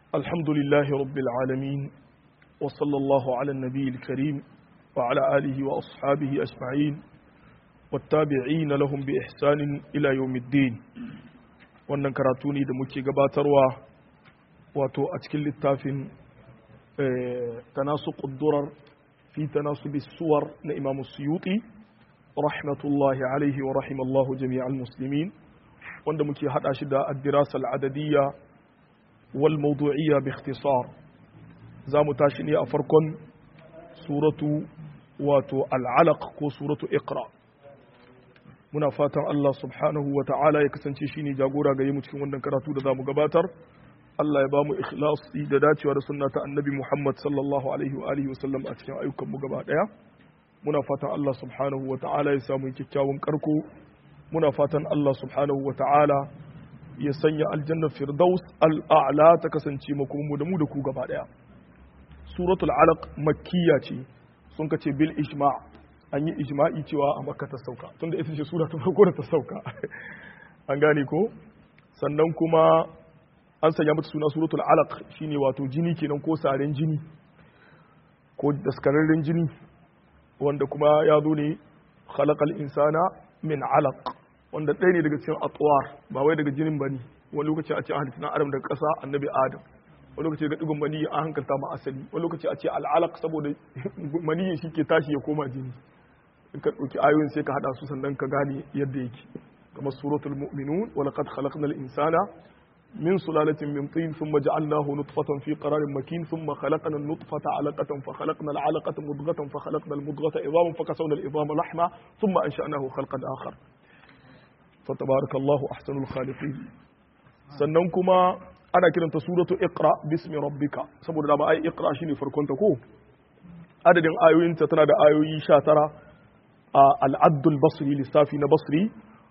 الحمد لله رب العالمين وصلى الله على النبي الكريم وعلى آله وأصحابه أجمعين والتابعين لهم بإحسان إلى يوم الدين wannan karatu ne da muke gabatarwa wato a cikin littafin tanasu ƙuddurar fi tanasu bisuwar na imamu suyuti rahmatullahi alaihi wa rahimallahu jami'al muslimin wanda muke hada shi da addirasa al'adadiyya wal mawdu'iyya bi ikhtisar za mu tashi ne a farkon suratu wato al'alaq ko suratu iqra muna fatan Allah subhanahu wa ta'ala ya kasance shine jagora ga mu cikin wannan karatu da zamu gabatar Allah ya ba mu ikhlasi da dacewa da sunna ta annabi Muhammad sallallahu alaihi wa alihi wasallam a cikin ayyukan mu gaba daya muna fatan Allah subhanahu wa ta'ala ya samu kyakkyawan karko muna fatan Allah subhanahu wa ta'ala ya sanya aljanna firdaus al'a'la ta kasance makomu da mu da ku gaba daya suratul alaq makkiya ce sun kace bil ijma' an yi ijma'i cewa a makka ta sauka tunda ita ce sura ta farko da ta sauka an gane ko sannan kuma an sanya mata suna suratul alaq shine wato jini kenan ko saren jini ko daskararren jini wanda kuma ya zo ne khalaqal insana min alaq wanda ɗaya ne daga cikin atwar ba wai daga jinin bane wani lokaci a ce an halitta adam daga ƙasa annabi adam wani lokaci ga digon maniyi an hankalta ma asali wani lokaci a ce al'alaq saboda maniyin shi ke tashi ya koma jini in ka ɗauki ayoyin sai ka haɗa su sannan ka gane yadda yake kamar suratul mu'minun wa laqad khalaqnal insana min sulalatin min tin thumma ja'alnahu nutfatan fi qararin makin thumma khalaqna an-nutfata 'alaqatan fa khalaqna al-'alaqata mudghatan fa khalaqna al-mudghata idhaman fa kasawna al-idhama lahma thumma ansha'nahu khalqan akhar fa tabarakallahu ahsanul khaliqin sannan kuma ana kiranta suratu iqra bismi rabbika saboda dama ai iqra shine farkon ta ko adadin ayoyinta tana da ayoyi 19 a al-addul basri lissafi na basri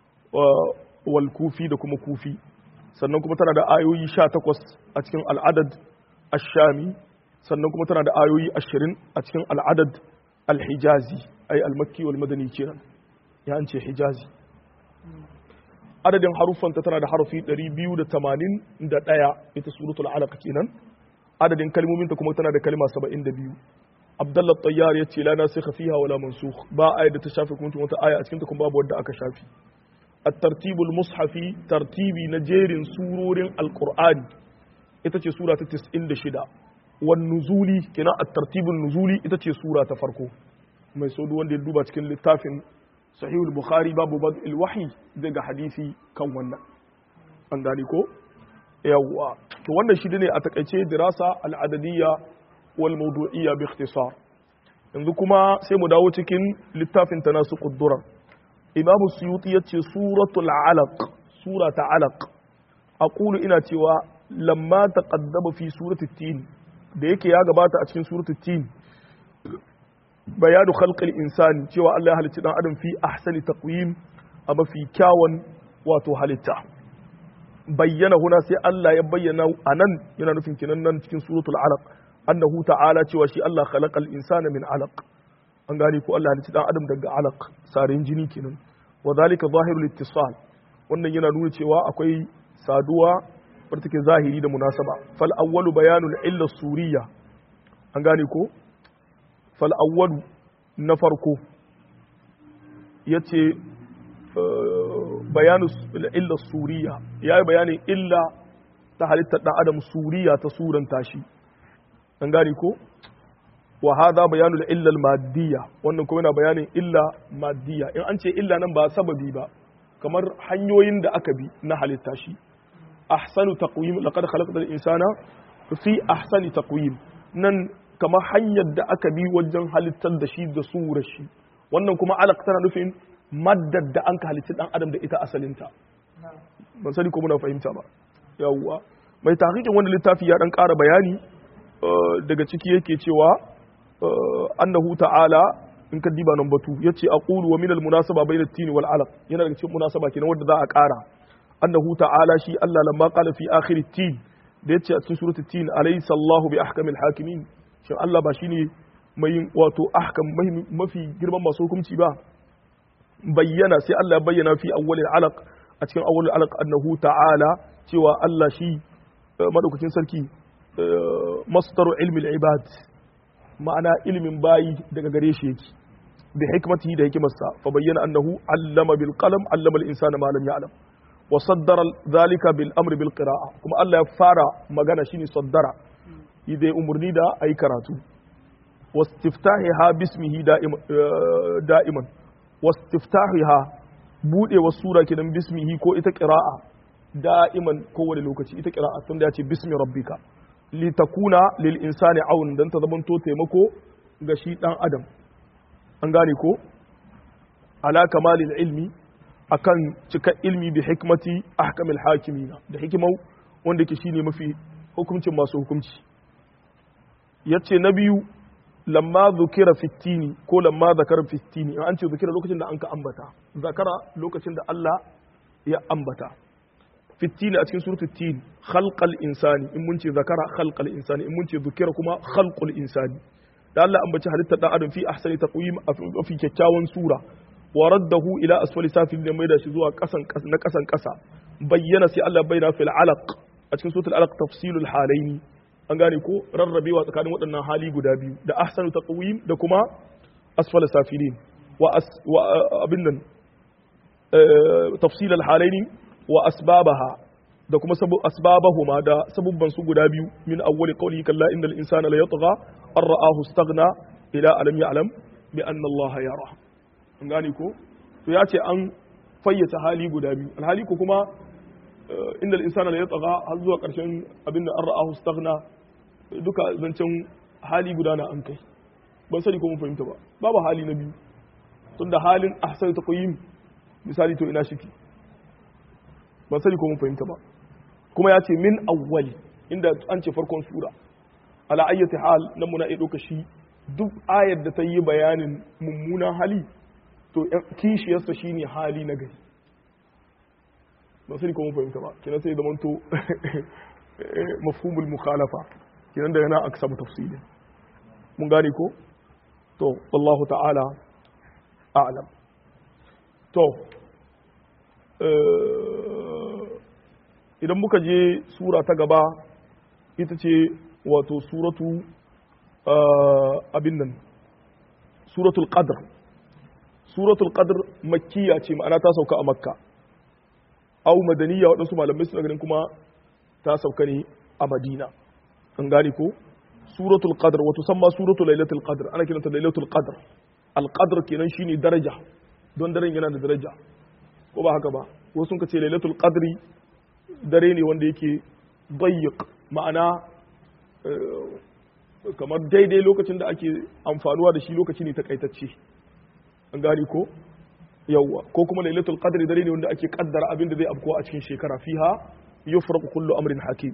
wal kufi da kuma kufi sannan kuma tana da ayoyi 18 a cikin al-adad ash-shami sannan kuma tana da ayoyi 20 a cikin al-adad al-hijazi ai al-makki wal madani kenan ya an ce hijazi adadin haruffanta tana da harufi 281 ita suratul alaq kenan adadin kalmominta kuma tana da kalma 72 abdullah tayyar ya ce la nasikha fiha wala mansukh ba aya da ta shafe kuma wata aya a cikin ta kuma babu wadda aka shafi at-tartibul mushafi tartibi na jerin surorin alqur'ani ita ce sura ta 96 wan nuzuli kenan at-tartibul nuzuli ita ce sura ta farko mai so wanda ya duba cikin littafin sahihul bukhari babu bad'il wahyi zai ga hadisi kan wannan an gane ko yawwa to wannan shi ne a takaice dirasa al'adadiyya wal mawdu'iyya bi ikhtisar yanzu kuma sai mu dawo cikin littafin tanasu quddurar imam suyuti yace suratul alaq surata alaq aqulu ina cewa lamma taqaddama fi surati tin da yake ya gabata a cikin surati tin bayanu khalqil insani cewa Allah ya halicci dan adam fi ahsani taqwim a mafi kyawun wato halitta bayyana huna sai Allah ya bayyana anan yana nufin kinan nan cikin suratul alaq annahu ta'ala cewa shi Allah khalaqal insana min alaq an gane ko Allah halicci dan adam daga alaq sarin jini kenan wa zalika zahirul ittisal wannan yana nuna cewa akwai saduwa wadda take zahiri da munasaba fal awwalu bayanul illa suriyya an gane ko fal'awwalu na farko ya ce bayanin illa suriya ya yi bayanin illa ta halittar ɗan adam suriya ta suranta shi an gane ko wa hada bayanul illa maddiya wannan kuma yana bayanin illa maddiya in an ce illa nan ba sababi ba kamar hanyoyin da aka bi na halitta shi ahsanu taqwim laqad khalaqtal insana fi ahsani taqwim nan kamar hanyar da aka bi wajen halittar da shi da surar shi wannan kuma alaq tana nufin maddar da an ka halitta dan adam da ita asalinta ban sani ko muna fahimta ba yawwa mai tahqiqin wanda littafi ya dan ƙara bayani daga ciki yake cewa annahu ta'ala in ka diba nan batu yace aqulu wa min al munasaba bayna at-tin wal alaq yana daga cikin munasaba kenan wanda za a ƙara annahu ta'ala shi Allah lamma qala fi akhir at-tin da yace a cikin suratul tin alaysa Allahu bi ahkamil hakimin shin Allah ba shine mai wato ahkam mafi girman masu hukunci ba bayyana sai Allah ya bayyana fi awwalil alaq a cikin awwalil alaq annahu ta'ala cewa Allah shi madaukakin sarki masdaru ilmi al-ibad ma'ana ilmin bayi daga gare shi yake bi hikmatihi da hikimarsa fa bayyana annahu allama bil qalam allama al-insana ma lam ya'lam wa saddara dhalika bil amri bil qira'a kuma Allah ya fara magana shine saddara idai umurni da ayi karatu wastiftahiha bismihi da'iman wastiftahiha bude wa sura kidan bismihi ko ita qira'a da'iman kowane lokaci ita qira'a tunda ya ce bismi rabbika li takuna lil insani aun dan ta zamanto taimako ga shi dan adam an gane ko ala kamalil ilmi akan cika ilmi bi hikmati ahkamil hakimina da hikimau wanda ke shine mafi hukuncin masu hukunci yace na biyu lamma zukira fittini ko lamma zakara fittini an ce zukira lokacin da an ka ambata zakara lokacin da Allah ya ambata fittini a cikin suratul tin khalqal insani in mun ce zakara khalqal insani in mun ce zukira kuma khalqul insani da Allah ambaci halittar dan adam fi ahsani taqwim a fi kyakkyawan sura wa raddahu ila asfali safil da mai da shi zuwa kasan na kasan kasa bayyana sai Allah bayyana fil alaq a cikin suratul alaq tafsilul halaini an gane ko rarrabewa tsakanin waɗannan hali guda biyu da ahsanu taqwim da kuma asfala safilin wa abin nan tafsilul halaini wa asbabaha da kuma asbabahuma da sabubban su guda biyu min awwali qawli kalla innal insana la yatgha an ra'ahu istaghna ila alam ya'lam bi anna Allah yara an gane ko to ya ce an fayyace hali guda biyu alhali ko kuma innal insana la yatgha har zuwa karshen abin da an ra'ahu istaghna duka zancen hali guda na an kai ban sani ko mun fahimta ba babu hali na biyu tunda halin ahsan taqyim misali to ina shiki ban sani ko mun fahimta ba kuma ya ce min awwali inda an ce farkon sura ala ayyati hal nan muna iya ɗauka shi duk ayar da ta yi bayanin mummunan hali to kishiyarsa shine hali na gari ban sani ko mun fahimta ba kina sai zaman to mafhumul mukhalafa kinan daga nan aka samu tafsilin mun gane ko to wallahu ta'ala a'lam to idan muka je sura ta gaba ita ce wato suratu abin nan suratul qadr suratul qadr makkiya ce ma'ana ta sauka a makka au madaniya waɗansu malamai suna ganin kuma ta sauka ne a madina an gane ko suratul qadr wato san ma suratul lailatul qadr ana kiranta lailatul qadr al qadr kenan shine daraja don daren yana da daraja ko ba haka ba wasu sun ce lailatul qadri dare ne wanda yake dayyiq ma'ana kamar daidai lokacin da ake amfanuwa da shi lokaci ne takaitacce an gane ko yawwa ko kuma lailatul qadri dare ne wanda ake kaddara abin da zai afkuwa a cikin shekara fiha yufraqu kullu amrin hakim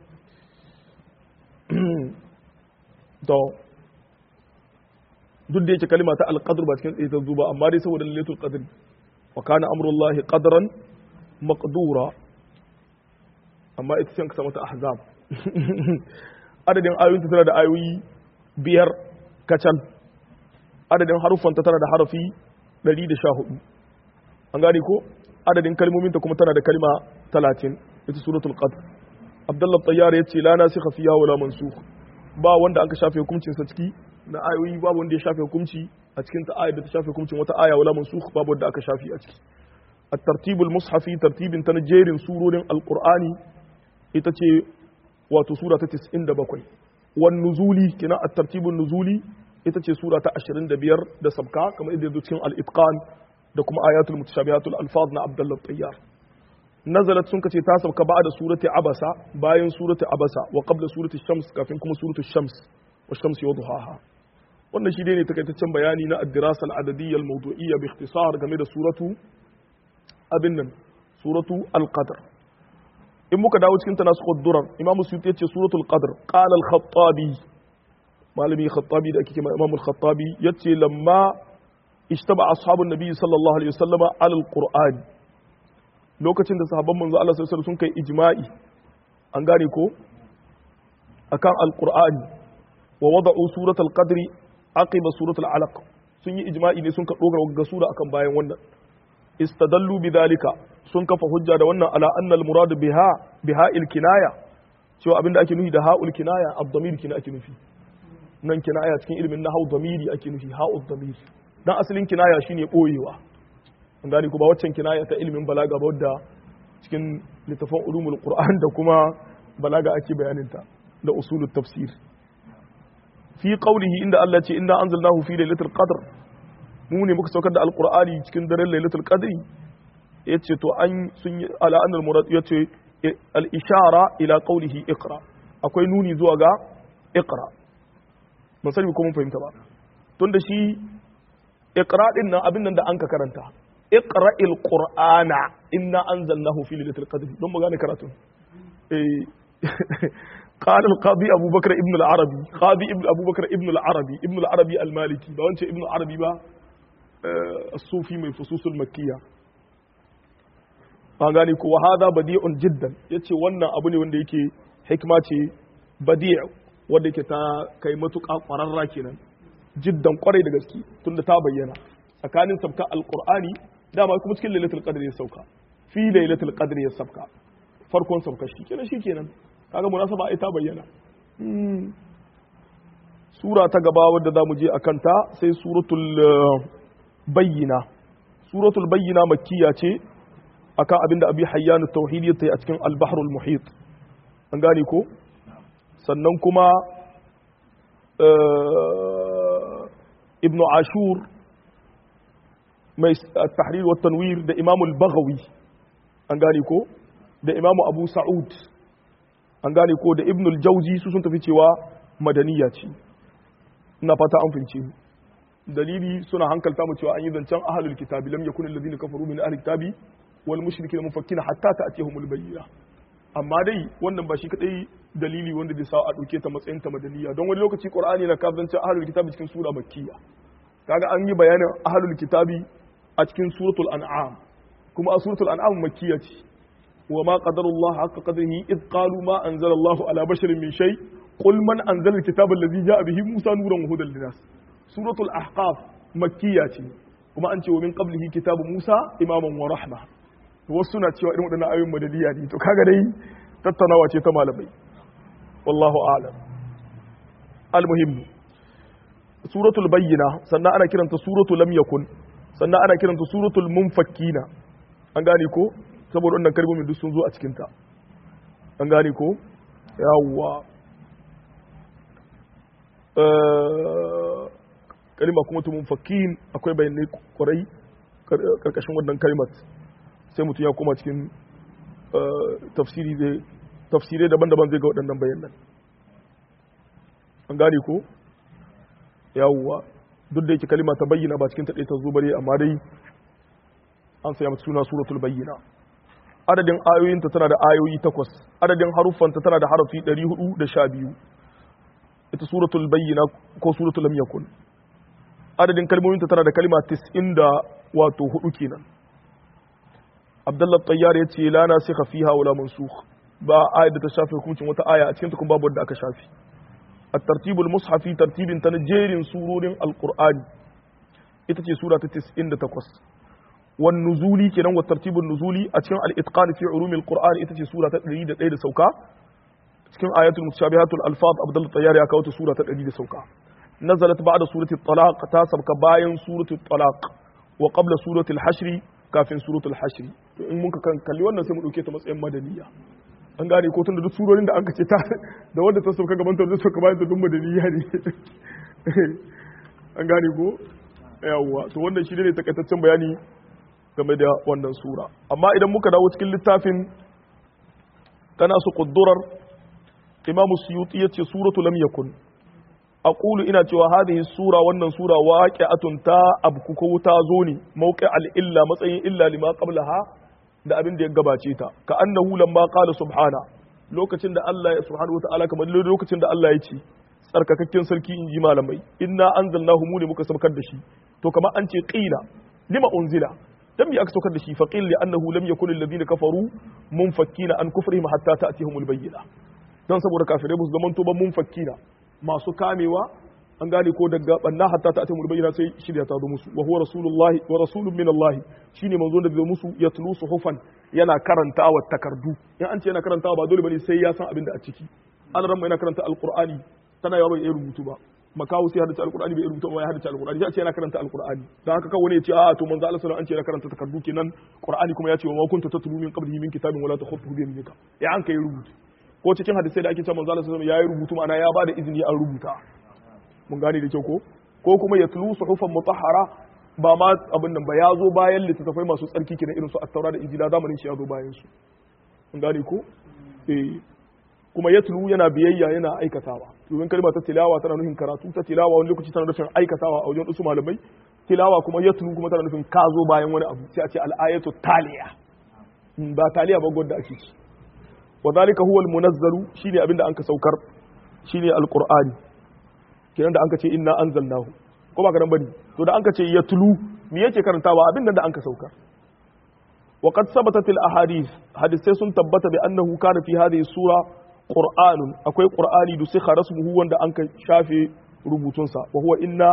to duk da yake kalima ta alqadr ba cikin tsaye ta zuba amma dai saboda lailatul qadri wa kana amrullahi qadran maqdura amma ita ce ka samu ta ahzab adadin ayoyinta tana da ayoyi biyar kacal adadin haruffanta tana da harafi 114 an gane ko adadin kalmominta kuma tana da kalma 30 ita suratul qadr abdullah tayyar yace la nasikha fiha wala mansukh ba wanda aka shafe hukuncin sa ciki na ayoyi babu wanda ya shafe hukunci a cikin ta ayat da ta shafe hukuncin wata aya wala mansukh babu wanda aka shafe a ciki at-tartibul mushafi tartibin ta jerin surorin alqur'ani ita ce wato sura ta 97 wan nuzuli kina at-tartibun nuzuli ita ce sura ta 25 da sabka kamar yadda cikin al-itqan da kuma ayatul mutashabihatul alfaz na abdullah tayyar nazalat sun kace ta sabka ba'da surati abasa bayan surati abasa wa qabla surati shams kafin kuma surati shams wa shamsi wa duhaha wannan shi dai ne takaitaccen bayani na ad-dirasa al-adadiyya al-mawdu'iyya bi ikhtisar game da suratu abin nan suratu al-qadr in muka dawo cikin ta nasu durar imam suyuti ya ce suratul qadr qala al-khattabi malami khattabi da ake kima imam al-khattabi yace lamma ishtaba ashabun nabi sallallahu alaihi wasallama ala al-qur'an lokacin da sahabban manzo Allah sallallahu alaihi sun kai ijma'i an gane ko akan al-qur'ani wa wada'u suratul qadri aqiba suratul alaq sun yi ijma'i ne sun ka dogara ga sura akan bayan wannan istadallu bidhalika sun kafa hujja da wannan ala annal murad biha biha il kinaya cewa abinda ake nufi da ha'ul kinaya ad-damir kina ake nufi nan kinaya cikin ilimin nahwu damiri ake nufi ha'ul damir dan asalin kinaya shine boyewa an gane ko ba waccan kinaya ta ilimin balaga ba wadda cikin littafin ulumul qur'an da kuma balaga ake bayanin ta da usulut tafsir fi qawlihi inda Allah ce inna anzalnahu fi lailatul qadr mu ne muka saukar da alqur'ani cikin daren lailatul qadri yace to an sun yi ala annal murad yace al ishara ila qawlihi iqra akwai nuni zuwa ga iqra mun sani ko mun fahimta ba tunda shi iqra din nan abin nan da an ka karanta iqra il qur'ana inna anzalnahu fi lailatul qadr don mu gane karatu eh قال القاضي أبو بكر ابن العربي قاضي ابن أبو بكر ابن العربي ابن العربي المالكي ba wance ibn العربي ba الصوفي mai fususul makkiya an gane ko hada badi'un jiddan yace wannan abu ne wanda yake hikma ce badi' wanda yake ta kai matuƙa ƙwararra kenan jiddan kwarai da gaske tunda ta bayyana tsakanin sabka alqur'ani dama kuma cikin lailatul qadr ya sauka fi lailatul qadr ya sauka farkon sauka shi kenan shi kenan kaga munasaba ai ta bayyana sura ta gaba wadda za mu je a kanta sai suratul bayyina suratul bayyina makkiya ce akan abinda abi hayyanu tauhid ya a cikin al-bahrul muhit an gane ko sannan kuma ibn ashur mai tahrir wa tanwir da imam al-baghawi an gane ko da imam abu sa'ud an gane ko da ibn al-jawzi su sun tafi cewa madaniya ce ina fata an fince dalili suna hankalta mu cewa an yi zancen ahlul kitabi lam yakun alladhina kafaru min ahli kitabi wal mushrikin mufakkina hatta ta'tiyahum al-bayyina amma dai wannan ba shi kadai dalili wanda zai sa a dauke ta matsayin ta madaniya don wani lokaci qur'ani na kafin zancen ahlul kitabi cikin sura makkiya kaga an yi bayanin ahlul kitabi a cikin suratul an'am kuma a suratul an'am makkiya ce وما قدر الله حق قدره إذ قالوا ما أنزل الله على بشر من شيء قل من أنزل الكتاب الذي جاء به موسى نورا وهدى للناس سورة الأحقاف مكية وما أنت ومن قبله كتاب موسى إماما ورحمة وسنة cewa irin waɗannan ayoyin madadiya ne to kaga dai tattaunawa ce ta malamai wallahu a'lam almuhim suratul bayyina sannan ana kiranta suratul lam yakun sannan ana kiranta suratul munfakkina an gane ko saboda wannan kalmomin duk sun zo a cikinta an gane ko yawwa kalima kuma tumun fakin akwai bayanai kwarai karkashin wannan kalimat sai mutum ya koma cikin tafsirai daban-daban zai ga waɗannan bayanan an gane ko yawwa duk da yake kalima ta bayyana ba cikin taɗai ta zo bare amma dai an saya mata suna suratul bayyana adadin ayoyinta tana da ayoyi takwas adadin haruffanta tana da harafi 412 ita suratul bayyina ko suratul lam yakun adadin kalmominta tana da kalma 90 da wato hudu kenan abdullah tayyar ya ce la nasikha fiha wala mansukh ba ayat da ta shafe hukuncin wata aya a cikin ta kuma babu wanda aka shafi at-tartibul mushafi tartibin ta jerin surorin alqur'ani ita ce sura ta 98 wan nuzuli kenan wa tartibun nuzuli a cikin al-itqan fi ulumil qur'an ita ce sura ta 101 da sauka cikin ayatul mutashabihatul alfaz abdul tayyar ya kawo ta sura ta 100 da sauka nazalat ba'da surati talaq ta sabka bayan surati talaq wa qabla surati al-hashr kafin suratul hashr to in muka kan kalli wannan sai mu dauke ta matsayin madaniya an gane ko tun da duk surorin da an kace ta da wanda ta sauka gaban ta da sauka bayan ta duk madaniya ne an gane ko yawwa to wannan shi ne takaitaccen bayani game da wannan sura amma idan muka dawo cikin littafin kana su kuddurar imam suyuti yace suratu lam yakun aqulu ina cewa hadhihi sura wannan sura waqi'atun ta abku ko ta zo ne mawqi al illa matsayin illa lima qablaha da abin da ya gabace ta ka annahu lamma qala subhana lokacin da Allah subhanahu wataala kamar lokacin da Allah ya ce tsarkakakken sarki in ji malamai inna anzalnahu mu ne muka saukar da shi to kamar an ce qila lima unzila dan bi aka saukar da shi fa qil li annahu lam yakun alladhina kafaru munfakkina an kufrihim hatta ta'tihum albayyina dan saboda kafirai musu zaman to ba munfakkina masu kamewa an gane ko daga banna hatta ta'tihum albayyina sai shirya ta zo musu wa huwa rasulullahi wa rasulun min Allah shine manzo da zai musu yatlu suhufan yana karantawa takardu in an ce yana karantawa ba dole bane sai ya san abin da a ciki alaran yana karanta alqur'ani tana yawa bai iya rubutu ba makawo sai haddace alqur'ani bai rubuta ba ya haddace alqur'ani sai a ce yana karanta alqur'ani dan haka kawai ne ya ce a to manzo Allah sallallahu an ce yana karanta takardu kenan qur'ani kuma ya ce wa ma kunta tatlu min qablihi min kitabin wala takhutuhu bi yaminika ya an kai rubutu ko cikin hadisai da ake cewa manzo Allah sallallahu alaihi wasallam yayi rubutu ma'ana ya bada izini an rubuta mun gane da kyau ko ko kuma yatlu suhufan mutahhara ba ma abin nan ba ya zo bayan littattafai masu tsarki kenan irin su at-taura da injila zamanin shi ya zo bayan su mun gane ko eh kuma yatlu yana biyayya yana aikatawa domin kalma ta tilawa tana nufin karatu ta tilawa wani lokaci tana nufin aikatawa a wajen wasu malamai tilawa kuma yatlu kuma tana nufin ka zo bayan wani abu sai a ce al-ayatu taliya ba taliya ba gwada ake ci wa zalika huwa al-munazzalu shine abinda anka saukar shine al-qur'ani kenan da anka ce inna anzalnahu ko ba karan bane to da anka ce yatlu me yake karantawa abin da anka saukar wa qad sabatat al-ahadith hadisai sun tabbata bi annahu kana fi hadhihi sura qur'anun akwai qur'ani da sikha rasmuhu wanda anka shafe rubutunsa wa huwa inna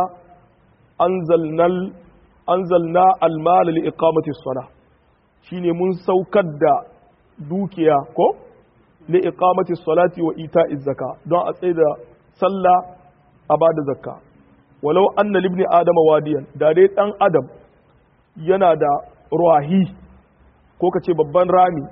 anzalnal anzalna al-mal li iqamati as-salah shine mun saukar da dukiya ko li iqamati salati wa ita'i zakka don a tsaye da sallah a bada zakka walau anna libni adama wadiyan da dai dan adam yana da ruwahi ko kace babban rami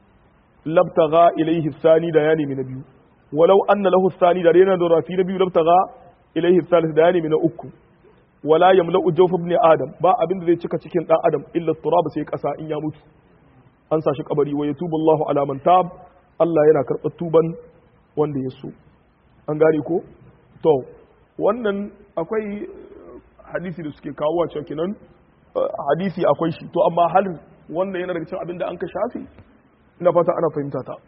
labtaga ilaihi thani da yani min biyu walau anna lahu thani da dai yana da rafi na biyu labtaga ilaihi thalith da yani min uku wala yamla'u jawf ibn adam ba abin da zai cika cikin dan adam illa turab sai kasa in ya mutu an sa shi kabari wa yatubu Allahu ala man tab Allah yana karɓar tuban wanda ya so an gane ko to wannan akwai hadisi da suke kawo cewa kenan hadisi akwai shi to amma hal wannan yana daga cikin abin da an ka shafi ina fata ana fahimta ta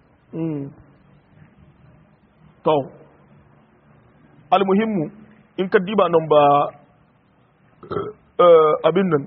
to almuhimmu in ka diba nan ba abin nan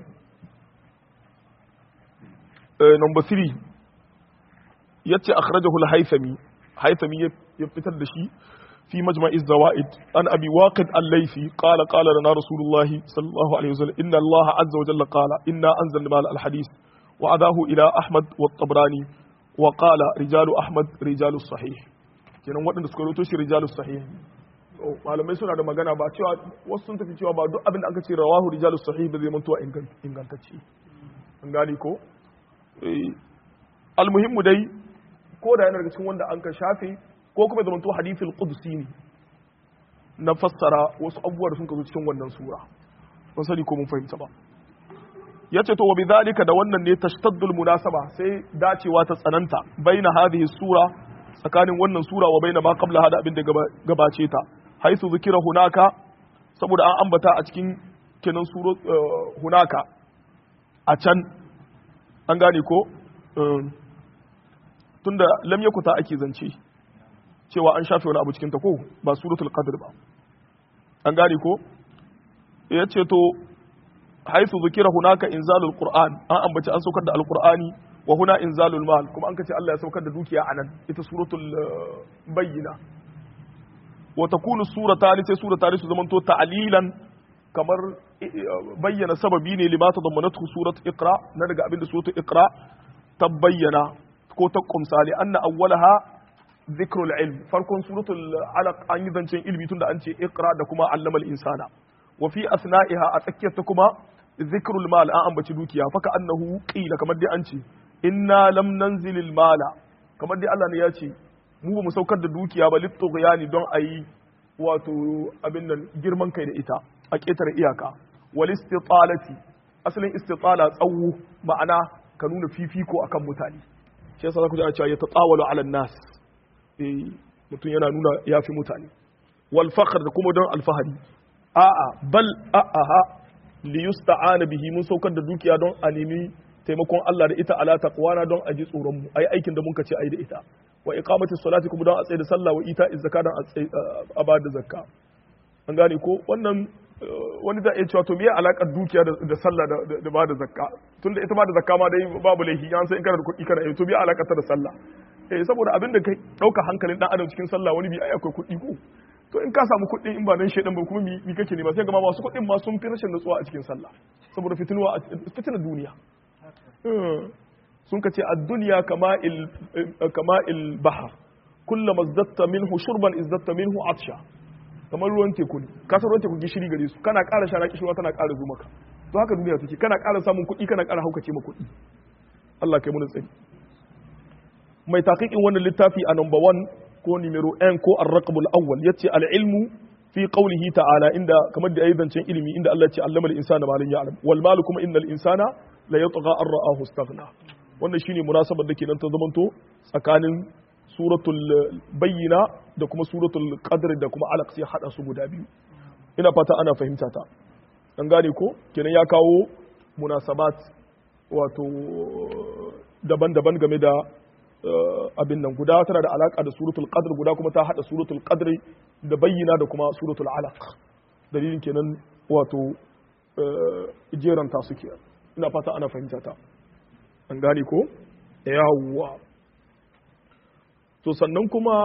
number 3 yace akhrajahu al-haythami haythami ya fitar da shi fi majma'i zawaid an abi waqid al-laythi qala qala lana rasulullah sallallahu alaihi wasallam inna allaha azza wa jalla qala inna anzalna mal al-hadith wa adahu ila ahmad wa tabrani wa qala rijalu ahmad rijalu sahih kenan waɗanda suka rawaito shi rijalu sahih malamai suna da magana ba cewa wasu sun tafi cewa ba duk abin da aka ce rawahu rijalu sahih ba zai mantuwa ingantacce an gani ko almuhimmu dai ko da yana daga cikin wanda an ka shafe ko kuma zama to hadithul qudsi ne na fassara wasu abubuwa da sun ka zo cikin wannan sura ban sani ko mun fahimta ba yace to wa bidhalika da wannan ne tashtaddul munasaba sai dacewa ta tsananta baina hadhihi sura tsakanin wannan sura wa baina ma qabla hada abin da gabace ta haisu zikira hunaka saboda an ambata a cikin kenan suro hunaka a can an gane ko tunda lam yakuta ake zance cewa an shafe wani abu cikin ta ko ba suratul qadr ba an gane ko yace to haisu zikira hunaka inzalul qur'an an ambaci an saukar da alqur'ani wa huna inzalul mal kuma an kace Allah ya saukar da dukiya anan ita suratul bayyina wa takunu surata sai surata su zamanto ta'lilan kamar bayyana sababi ne lima ta zammanatu surat iqra na daga abinda surat iqra ta bayyana ko ta kumsa li anna awwalaha dhikrul ilm farkon suratul alaq an yi zancen ilmi tunda an ce iqra da kuma allama insana wa fi asna'iha a tsakiyar ta kuma dhikrul mal an ambaci dukiya faka annahu qila kamar dai an ce inna lam nanzilil mala kamar dai Allah ne ya ce mu ba mu saukar da dukiya ba litughyani don ayi wato abin nan girman kai da ita a ƙetare iyaka wal istitalati asalin istitala tsawo ma'ana ka nuna fifiko akan mutane shi yasa zaku ji ana cewa ya tatawalu ala nas eh mutum yana nuna yafi mutane wal fakhr da kuma don alfahari a'a bal a'a li yusta'ana bihi mun saukar da dukiya don a nemi taimakon Allah da ita ala taqwana don a ji tsoron mu ayi aikin da mun ce ayi da ita wa iqamati salati kuma don a tsaye da sallah wa ita zakka don a ba da zakka an gane ko wannan wani za a iya cewa to miye alakar dukiya da sallah da ba da zakka tunda ita ba da zakka ma dai babu laifi an sai in kana da kuɗi kana to miye alakar ta da sallah eh saboda abin da kai dauka hankalin dan adam cikin sallah wani bi ai akwai kuɗi ko to in ka samu kuɗi in ba nan shedan ba kuma mi kake ne ba sai ga ma masu kuɗin ma sun fi rashin nutsuwa a cikin sallah saboda fitinuwa fitinar duniya sun ka ce ad-dunya kama'il kama'il bahr kullama izdatta minhu shurban izdatta minhu atsha kamar ruwan teku ne ka san ruwan teku gishiri gare su kana ƙara shara kishirwa tana ƙara zo maka to haka duniya take kana ƙara samun kuɗi kana ƙara haukace ma kuɗi Allah kai mun tsari mai taqiqin wannan littafi a number 1 ko numero 1 ko ar-raqbul awwal yace al-ilmu fi qawlihi ta'ala inda kamar da ayyukan zancen ilimi inda Allah ya ce allama al-insana ma lam ya'lam wal malu kuma innal insana la yatgha an ra'ahu istaghna wannan shine munasabar da ke nan ta zamanto tsakanin suratul bayyina da kuma suratul qadr da kuma alaq sai hada su guda biyu ina fata ana fahimta ta an gane ko kenan ya kawo munasabat wato daban-daban game da abin nan guda tana da alaka da suratul qadr guda kuma ta hada suratul qadr da bayyina da kuma suratul alaq dalilin kenan wato jeran ta suke ina fata ana fahimta ta an gane ko yawwa to sannan kuma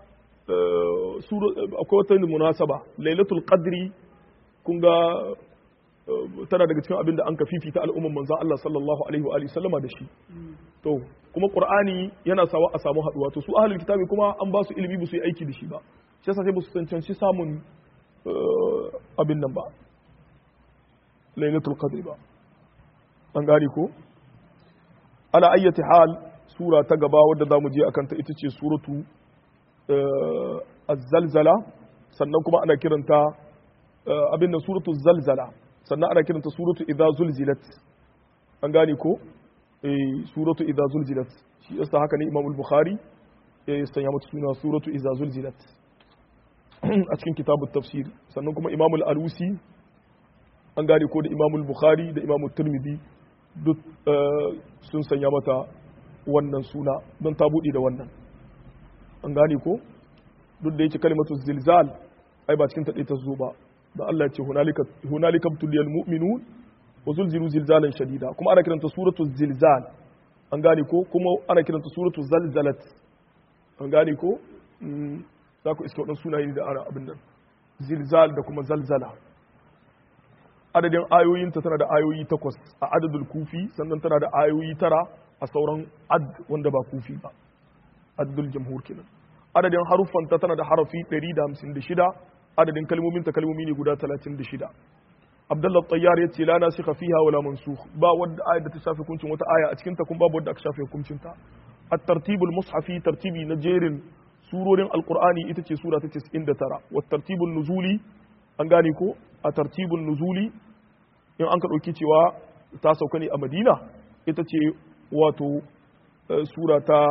akwai wata munasaba lailatul qadri kun ga tana daga cikin abin da an ka fifita al'umman manzan Allah sallallahu alaihi wa alihi sallama da shi to kuma qur'ani yana sawa a samu haduwa to su ahlul kitabi kuma an ba su ilimi ba su yi aiki da shi ba shi yasa sai ba su cancanci samun abin nan ba lailatul qadri ba an gane ko ala ayyati hal sura ta gaba wadda za mu je akan ta ita ce suratu az-zalzala sannan kuma ana kiranta abin nan suratu zalzala sannan ana kiranta suratu idza zulzilat an gane ko eh suratu idza zulzilat shi yasa haka ne Imam al-Bukhari ya sanya mata suna suratu idza zulzilat a cikin kitabut tafsir sannan kuma Imam al-Alusi an gane ko da Imam al-Bukhari da Imam at-Tirmidhi duk sun sanya mata wannan suna don ta buɗe da wannan an gane ko duk da yake kalimatu zilzal ai ba cikin taɗe ta zo ba da Allah ya ce hunalika tuliyal mu'minun wa zulzilu zilzalan shadida kuma ana kiranta suratu zilzal an gane ko kuma ana kiranta suratu zalzalat an gane ko za ku iska waɗansu sunaye da ana abin nan zilzal da kuma zalzala adadin ayoyinta tana da ayoyi takwas a adadul kufi sannan tana da ayoyi tara a sauran ad wanda ba kufi ba adadul jamhur kenan adadin haruffanta tana da harafi 156 adadin kalmominta kalmomi ne guda 36 abdullah tayyar yace la nasikha fiha wala mansukh ba wadda ayat da ta shafe hukuncin wata aya a cikin ta kuma babu wadda aka shafe hukuncin ta at-tartibul mushafi tartibi na jerin surorin alqur'ani ita ce sura ta 99 wa tartibul nuzuli an gane ko a tartibul nuzuli in an ka dauki cewa ta sauka ne a madina ita ce wato sura ta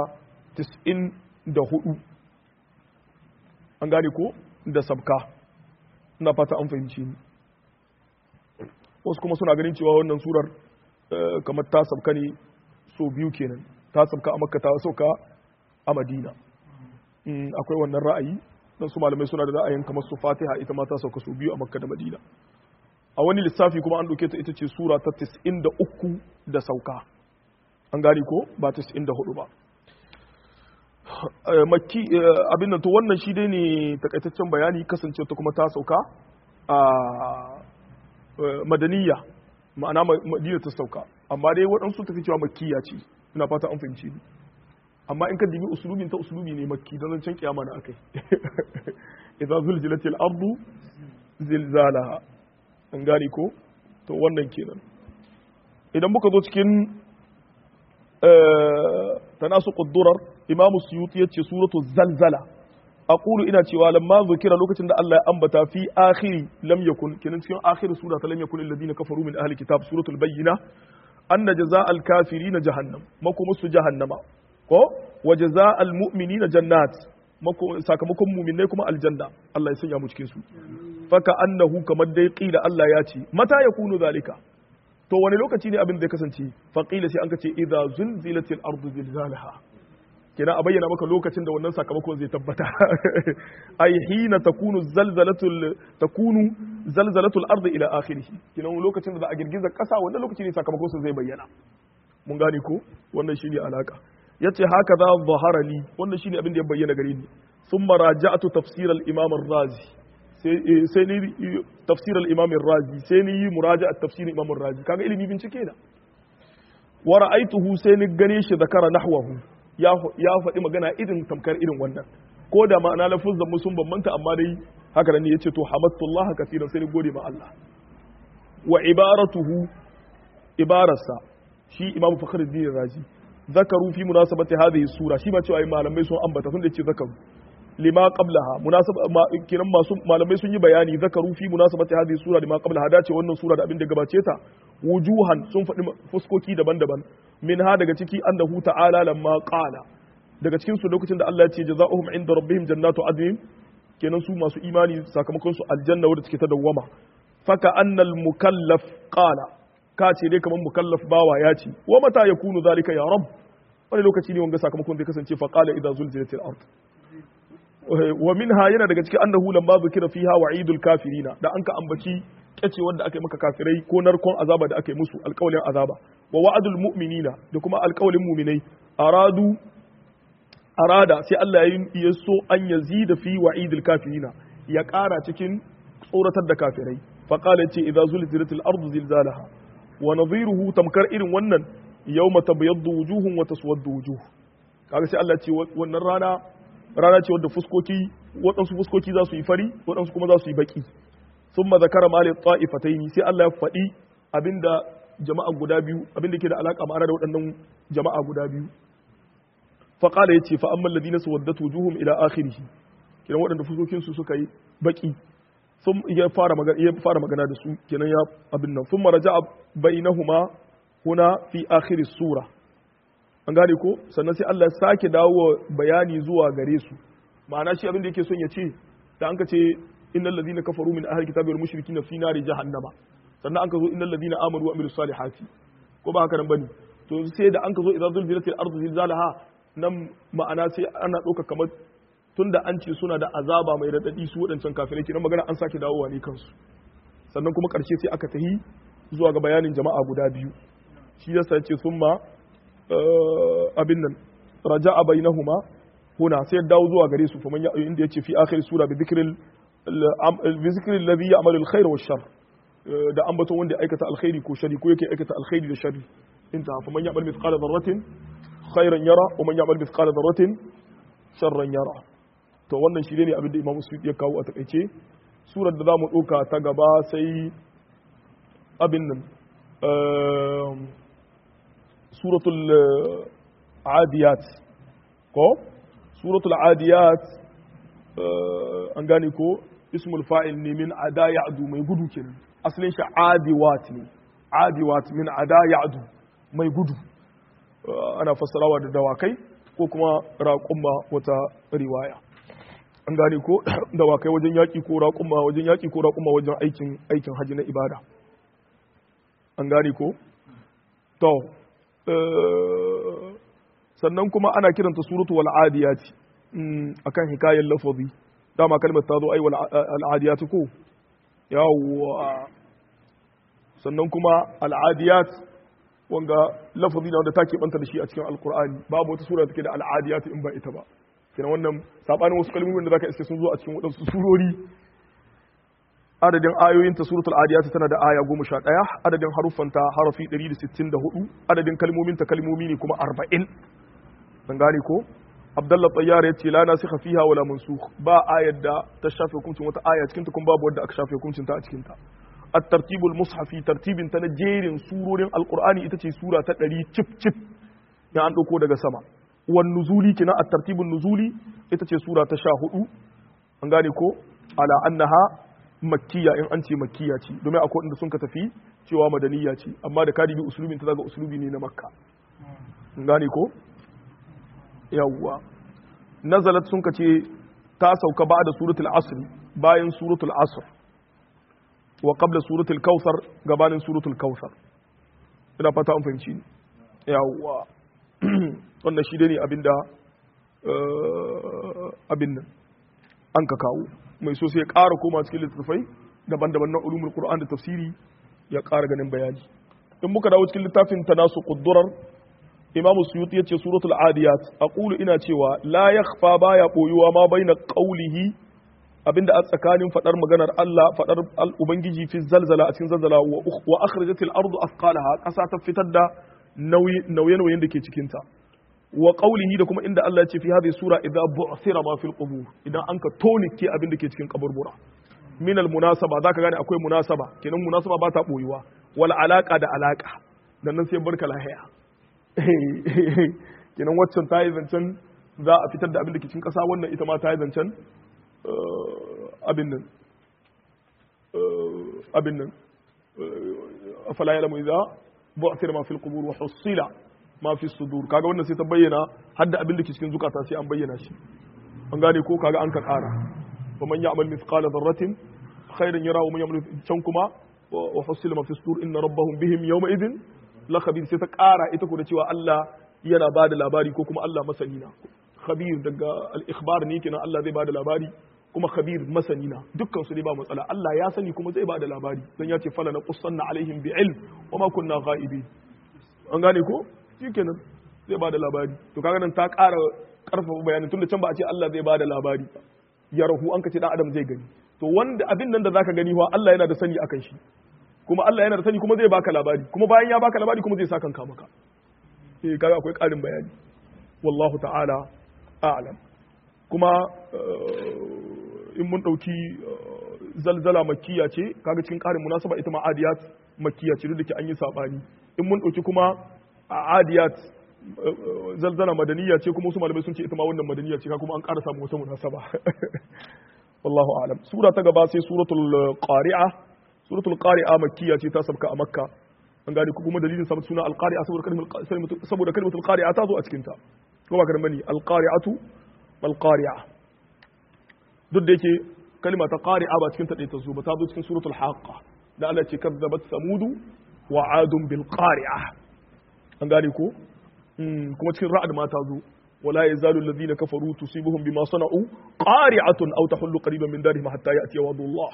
94 an gane ko da sabka ina fata an fahimci ni wasu kuma suna ganin cewa wannan surar kamar ta sabka ne so biyu kenan ta sabka a makka ta sauka a madina akwai wannan ra'ayi don su malamai suna da ra'ayin kamar su fatiha ita ma ta sauka so biyu a makka da madina a wani lissafi kuma an ɗauke ta ita ce sura ta 93 da sauka an gane ko ba 94 ba makki abin nan to wannan shi dai ne takaitaccen bayani kasance ta kuma ta sauka a madaniya ma'ana madina ta sauka amma dai waɗansu tafi cewa makkiya ce ina fata an fahimci ni amma in ka dibi usulubin ta usulubi ne makki don zancen kiyama na akai idza zulzilatil ardu zilzalaha an gane ko to wannan kenan idan muka zo cikin tanasu quddurar imam suyuti yace suratu zalzala aqulu ina cewa lamma zukira lokacin da Allah ya ambata fi akhiri lam yakun kenan cikin akhiri sura ta lam yakun alladhina kafaru min ahli kitab suratul bayyina anna jazaa'al kafirin jahannam makum su jahannama ko wa jazaa'al mu'minina jannat sakamakon mu'minai kuma aljanna Allah ya sanya mu cikin su faka annahu kamar dai qila Allah ya ce mata yakunu zalika to wani lokaci ne abin da ya kasance faqila sai an kace idza zulzilatil ardu zilzalaha kenan a bayyana maka lokacin da wannan sakamakon zai tabbata ai hina takunu zalzalatul takunu zalzalatul ardi ila akhirih kenan lokacin da za a girgiza kasa wannan lokaci ne sakamakon zai bayyana mun gane ko wannan shine alaka yace haka za zahara li wannan shine abin da ya bayyana gare ni thumma raja'tu tafsir al-imam ar-razi sai ni tafsir al-imam ar-razi sai ni muraja'a tafsir imam ar-razi kaga ilimi bincike da wa ra'aituhu sai ni gane shi zakara nahwahu ya ya faɗi magana irin tamkar irin wannan ko da ma'ana lafuzan musun bambanta amma dai haka nan ne yace to hamadtullaha kaseeran sai ni gode ma Allah wa ibaratuhu ibararsa shi imamu fakhruddin razi zakaru fi munasabati hadhihi sura shi ma cewa malamai sun ambata sun da ce zakaru lima qablaha munasaba kiran masu malamai sun yi bayani zakaru fi munasabati hadhihi sura lima qablaha dace wannan sura da abin da gabace ta wujuhan sun faɗi fuskoki daban-daban min ha daga ciki annahu ta'ala lamma qala daga cikin su lokacin da Allah ya ce jazaohum inda rabbihim jannatu adnin kenan su masu imani sakamakon su aljanna wadda take ta dawwama faka annal mukallaf qala ka ce dai kamar mukallaf bawa ya ce wa mata yakunu zalika ya rabb wani lokaci ne wanga sakamakon zai kasance fa qala idza zulzilatil ard wa minha yana daga cikin annahu lamma zikira fiha wa'idul kafirina da anka ambaci kace wanda aka yi maka kafirai ko narkon azaba da aka yi musu alƙawlin azaba wa wa'adul mu'minina da kuma alƙawlin mu'minai aradu arada sai Allah ya so an yazida fi wa'idul kafirina ya ƙara cikin tsoratar da kafirai fa qala ce idza zulzilatil ardu zilzalaha wa nadhiruhu tamkar irin wannan yawma tabyaddu wujuhun wa taswaddu wujuh kaga sai Allah ce wannan rana rana ce wadda fuskoki waɗansu fuskoki za su yi fari waɗansu kuma za su yi baki sun zakara mali ta'ifataini sai Allah ya faɗi abinda jama'a guda biyu abinda ke da alaƙa ma'ana da waɗannan jama'a guda biyu fa qala yace fa amma alladhina suwaddat wujuhum ila akhirih kiran waɗanda fuskokin su suka yi baki sun ya fara magana ya fara magana da su kenan ya abin nan thumma raja'a bainahuma huna fi akhir sura an gane ko sannan sai Allah ya sake dawo bayani zuwa gare su ma'ana shi abin da yake son ya ce da an ka ce innal ladina kafaru min ahli kitabi wal mushrikin fi nari jahannama sannan an ka zo innal ladina amanu wa amilus salihati ko ba haka nan bane to sai da an ka zo idza zulzilatil ardu zilzalaha nan ma'ana sai ana ɗauka kamar tunda an ce suna da azaba mai radadi su waɗancan kafirai kenan magana an sake dawowa ne kansu sannan kuma ƙarshe sai aka tahi zuwa ga bayanin jama'a guda biyu shi yasa ce summa abin nan raja'a bainahuma huna sai dawo zuwa gare su faman ya inda yace fi akhir sura bi dhikril bi dhikril ladhi ya'malu alkhair wa shar da ambaton wanda ya aikata alkhairi ko shari ko yake aikata alkhairi da shari inta faman ya'mal mithqala dharratin khairan yara wa man ya'mal mithqala dharratin sharran yara to wannan shi ne abin da Imam Suyuti ya kawo a takaice surar da zamu ɗauka ta gaba sai abin nan suratul adiyat ko suratul adiyat an gane ko ismul fa'il ne min ada ya'du mai gudu kenan asalin shi adiwat ne adiwat min ada ya'du mai gudu ana fassarawa da dawakai ko kuma raƙumma wata riwaya an gane ko dawakai wajen yaƙi ko raƙumma wajen yaƙi ko raƙumma wajen aikin aikin haji na ibada an gane ko to sannan kuma ana kiranta suratu wal adiyati akan hikayar lafazi dama kalmar ta zo ai wal adiyati ko yawwa sannan kuma al adiyat wanga lafazi na wanda take banta da shi a cikin alqur'ani babu wata sura da take da al adiyat in ba ita ba kenan wannan sabanin wasu kalmomin da zaka iske sun zo a cikin wadansu surori adadin ayoyin ta suratul adiyat tana da aya 11 adadin haruffanta harafi 164 adadin kalmomin ta kalmomi ne kuma 40 dan gane ko Abdullah Tayyar ya ce la nasikha fiha wala mansukh ba ayar da ta shafe hukuncin wata aya cikin ta kuma babu wadda aka shafe hukuncin ta a cikin ta at-tartibul mushafi tartibin ta na jerin surorin alqur'ani ita ce sura ta 100 cip cip ya an dauko daga sama wan nuzuli kina at-tartibun nuzuli ita ce sura ta 14 an gane ko ala annaha makkiya in an ce makkiya ce domin akwai inda sun ka tafi cewa madaniya ce amma da kadibi usulubin ta zaga usulubi ne na makka gane ko yawwa nazalat sun ka ce ta sauka ba da suratul asr bayan suratul asr wa qabla suratul kautsar gabanin suratul kautsar ina fata an fahimci ni yawwa wannan shi ne abinda abin nan an ka kawo mai so sai ya ƙara koma cikin littattafai daban-daban na ulumul qur'an da tafsiri ya ƙara ganin bayani in muka dawo cikin littafin tanasu quddurar imamu suyuti yace suratul adiyat aqulu ina cewa la yakhfa baya boyuwa ma baina qawlihi abinda a tsakanin fadar maganar Allah fadar ubangiji fi zalzala a cikin zalzala wa akhrajatil ardu athqalaha kasa ta fitar da nauye-nauyen da ke cikin ta wa qawlihi da kuma inda Allah ya ce fi hadhihi sura idza bu'thira ma fil qubur idan an ka tonike abin da ke cikin kaburbura min al munasaba zaka gane akwai munasaba kenan munasaba ba ta boyuwa wal alaka da alaka dan nan sai barka lahiya kenan waccan ta yi zancen za a fitar da abin da ke cikin kasa wannan ita ma ta yi zancen abin nan abin nan afala ya'lamu idza bu'thira ma fil qubur wa husila ma fi sudur kaga wannan sai ta bayyana hadda abin da ke cikin zukata sai an bayyana shi an gane ko kaga an ka kara wa man ya'mal mithqala dharratin khairan yara wa man ya'mal can kuma wa husila ma fi sudur inna rabbahum bihim yawma idhin la khabir sai ta kara ita ko da cewa Allah yana bada labari ko kuma Allah masani na khabir daga al-ikhbar ne kenan Allah zai bada labari kuma khabir masani na dukkan su ne ba matsala Allah ya sani kuma zai bada labari dan ya ce fala na qussanna alaihim bi ilm wa ma kunna ghaibin an gane ko shikenan zai bada labari to kaga nan ta ƙara karfafa bayanin tunda can ba a ce Allah zai bada labari ya rahu an ka ce dan adam zai gani to wanda abin nan da zaka gani wa Allah yana da sani akan shi kuma Allah yana da sani kuma zai baka labari kuma bayan ya baka labari kuma zai saka kanka maka eh kaga akwai ƙarin bayani wallahu ta'ala a'lam kuma in mun ɗauki zalzala makiya ce kaga cikin ƙarin munasaba ita ma adiyat makiya ce duk da ke an yi saɓani in mun ɗauki kuma a adiyat zalzala madaniya ce kuma wasu malamai sun ce ita ma wannan madaniya ce kuma an ƙara samu wata munasaba wallahu a'lam sura ta gaba sai suratul qari'a suratul qari'a makkiya ce ta sabka a makka an gane ku kuma dalilin sabon suna alqari'a saboda kalmar saboda kalmatul qari'a ta zo a cikin ta ko ba karan bane alqari'atu wal qari'a duk da yake kalma ta qari'a ba cikin ta ɗaya ta zo ba ta zo cikin suratul haqqa da Allah ce kazzabat samudu wa adun bil qari'a an gane ko kuma cikin ra'ad ma ta zo ولا يزال الذين كفروا تصيبهم بما صنعوا قارعة أو تحل قريبا من دارهم حتى يأتي وعد الله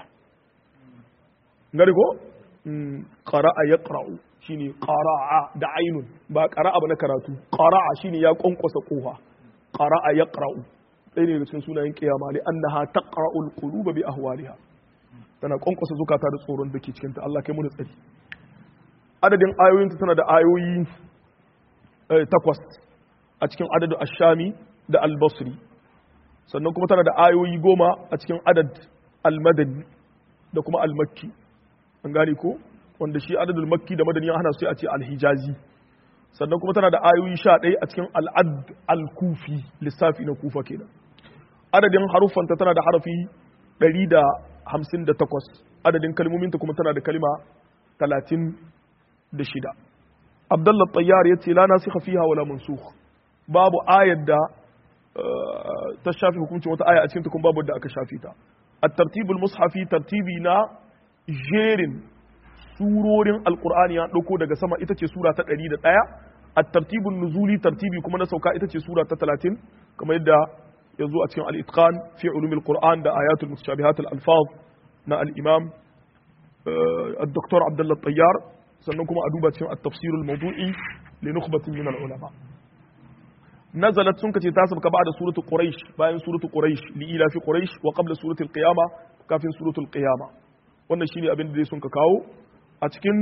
ngari ko qara'a yaqra'u shine qara'a da ainun ba qara'a ba na karatu qara'a shine ya konkosa kofa qara'a yaqra'u ɗaya ne daga cikin sunayen kiyama li annaha taqra'u al-quluba bi ahwaliha tana konkosa zukata da tsoron da ke cikin ta Allah kai mu da tsari adadin ayoyinta tana da ayoyi takwas a cikin adadu ashami da albasri sannan kuma tana da ayoyi goma a cikin adad almadani da kuma almakki an gane ko wanda shi adadul makki da madani hana sai a ce alhijazi sannan kuma tana da ayoyi sha ɗaya a cikin al'ad al-kufi lissafi na kufa kenan adadin haruffanta tana da harafi ɗari da hamsin da takwas adadin kalmominta kuma tana da kalma talatin da shida abdullah tayyar ya ce la nasikha fiha wala mansukh babu ayar da ta shafi hukuncin wata aya a cikin kuma babu da aka shafi ta at-tartibul mushafi tartibi na jerin surorin alqur'ani ya dauko daga sama ita ce sura ta 101 at-tartibun nuzuli tartibi kuma na sauka ita ce sura ta 30 kamar yadda ya zo a cikin al-itqan fi ulumil qur'an da ayatul mutashabihat al-alfaz na al-imam الدكتور عبد الله الطيار sannan kuma a duba cikin at-tafsir al-mawdu'i li nukhbatin min al-ulama nazalat sun kace ta sabka ba'da suratu quraish bayan suratu quraish li ila fi quraish wa qabla surati al-qiyama kafin suratu al-qiyama wannan shine abin da sun ka kawo a cikin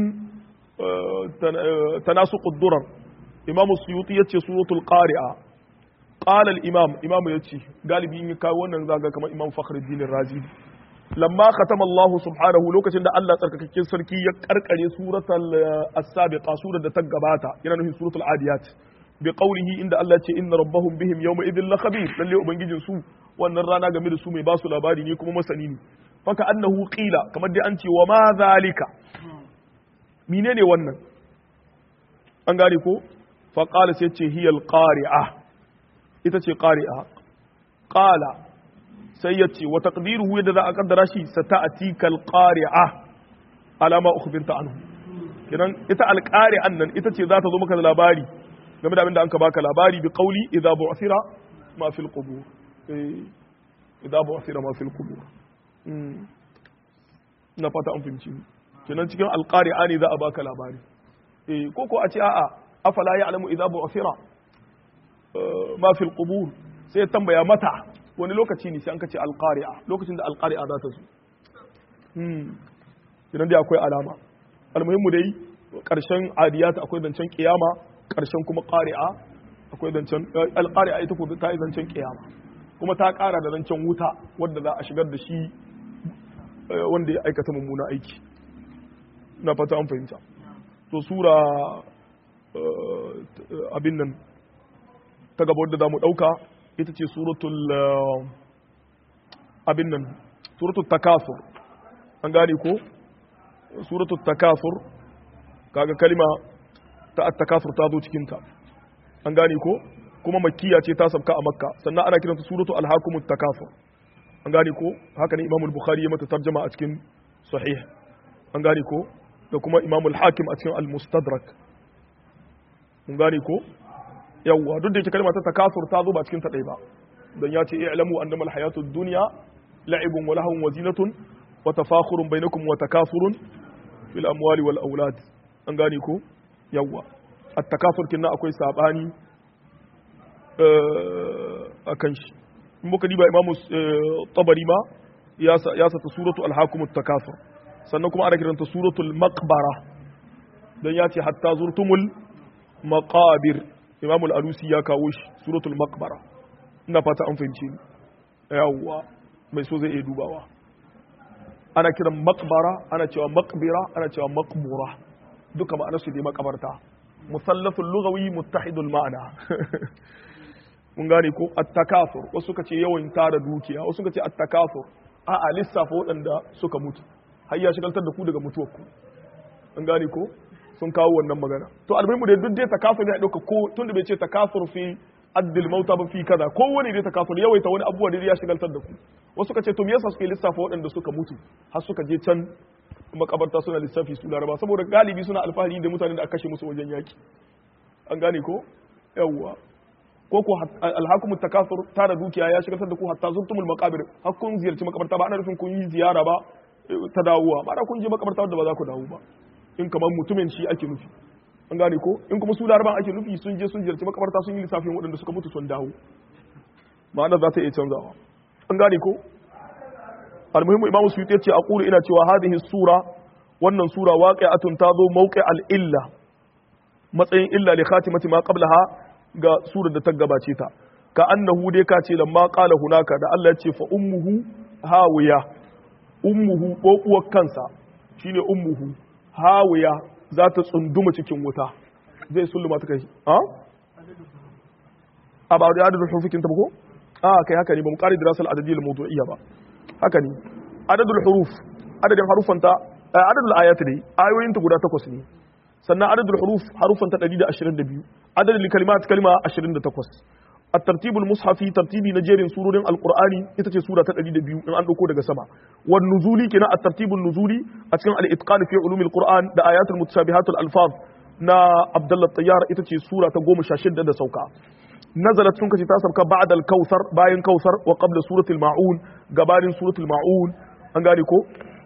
tanasuq ad-durar imam suyuti yace suratul qari'a qala al-imam imam yace galibi in kawo wannan zaga kamar imam fakhruddin razi lamma khatama Allah subhanahu lokacin da Allah tsarkakakken sarki ya karkare suratul as-sabiqa surar da ta gabata yana nufin suratul adiyat bi qawlihi inda Allah ce inna rabbahum bihim yawma idhil la khabir lalle ubangijin su wannan rana game da su mai basu labari ne kuma masani ne faka annahu qila kamar dai an ce wa ma zalika menene wannan an gane ko fa qala sai ce hiyal qari'a ita ce qari'a qala sai ya ce wa taqdiruhu yadda za a kaddara shi sata'ati kal qari'a alama ukhbirta anhu kidan ita al qari'an nan ita ce za ta zo maka da labari game da abin da an ka baka labari bi qawli idza bu'thira ma fil qubur eh idza bu'thira ma fil qubur na fata an fahimci kenan cikin al qari'a ne za a baka labari eh ko ko a ce a'a afala ya'lamu idza bu'thira ma fil qubur sai tambaya mata wani lokaci ne sai an kace alqari'a lokacin da alqari'a za ta zo hmm idan dai akwai alama almuhimmu dai karshen adiyat akwai zancen kiyama karshen kuma qari'a akwai zancen al-qari'a ita ko ta yi zancen kiyama kuma ta kara da zancen wuta wanda za a shigar da shi wanda ya aikata mummuna aiki na fata an fahimta to sura abin nan ta gaba wadda za mu ɗauka ita ce suratul abin nan suratul takasur an gane ko suratul takasur kaga kalima ta takasur ta zo cikinta an gane ko kuma makkiya ce ta sabka a makka sannan ana kiranta suratul alhakumut takasur an gane ko haka ne imamul bukhari ya mata tarjama a cikin sahih an gane ko da kuma imamul hakim a cikin al-mustadrak mun gane ko yawwa duk da yake kalma ta takasur ta zo ba cikin ta ɗaya ba dan ya ce i'lamu annama al-hayatud dunya la'ibun wa lahun wa zinatun wa tafakhurun bainakum wa takasurun fil amwali wal aulad an gane ko yawwa at-takasur kinna akwai sabani akan shi in muka diba imamu tabari ma ya sata suratu alhakumut takasur sannan kuma ana kiranta suratul maqbara dan ya ce hatta zurtumul maqabir imamu al-alusi ya kawo shi suratul maqbara ina fata an fahimce ni yawwa mai so zai iya dubawa ana kiran maqbara ana cewa maqbira ana cewa maqbura duka ma'anar su dai makabarta musallasul lughawi muttahidul ma'ana mun gane ko at-takasur wasu suka ce yawan tara dukiya wasu suka ce at-takasur a a lissafa waɗanda suka mutu har ya shigaltar da ku daga mutuwar ku mun gane ko sun kawo wannan magana to almuhimu da duk dai takasur ne a dauka ko tunda bai ce takasur fi addil mauta ba fi kaza ko wani dai takasur yawaita wani abubuwa da ya shigaltar da ku wasu suka ce to me yasa suke lissafa waɗanda suka mutu har suka je can makabarta suna lissafi su laraba saboda galibi suna alfahari da mutanen da aka kashe musu wajen yaki an gane ko yawwa ko ko alhakumut takasur tara dukiya ya shigar da ku hatta zurtumul maqabir har kun ziyarci makabarta ba ana nufin kun yi ziyara ba ta dawowa ba da kun je makabarta da ba za ku dawo ba in kamar mutumin shi ake nufi an gane ko in kuma su laraban ake nufi sun je sun ziyarci makabarta sun yi lissafin waɗanda suka mutu sun dawo ma'ana za ta iya canzawa an gane ko almuhimmu imamu suyuti yace aqulu ina cewa hadhihi sura wannan sura waqi'atun tazo mawqi al-illa matsayin illa li khatimati ma qablaha ga surar da ta gabace ta ka annahu dai ka ce lamma qala hunaka da Allah ya ce fa ummuhu hawiya ummuhu ko uwar kansa shine ummuhu hawiya za ta tsunduma cikin wuta zai sulluma ta kai a a ba da adadin hurufikin ta ba ko a kai haka ne ba mu kare dirasal adadiyya al-mawdu'iyya ba haka ne adadul huruf adadin harufanta adadul ayat ne ayoyin ta guda takwas ne sannan adadul huruf harufanta 122 adadul kalimat kalma 28 الترتيب المصحفي ترتيبي نجيرين سورة القرآن يتجي سورة الأديد إن أن أكون سما والنزولي كنا الترتيب النزولي أتكلم الإتقان في علوم القرآن دا آيات المتشابهات الألفاظ نا عبد الله الطيار يتجي سورة تقوم شاشد دا سوكا نزلت سنك تاسبك بعد الكوثر باين كوثر وقبل سورة المعون قبال سورة المعون أنقالي كو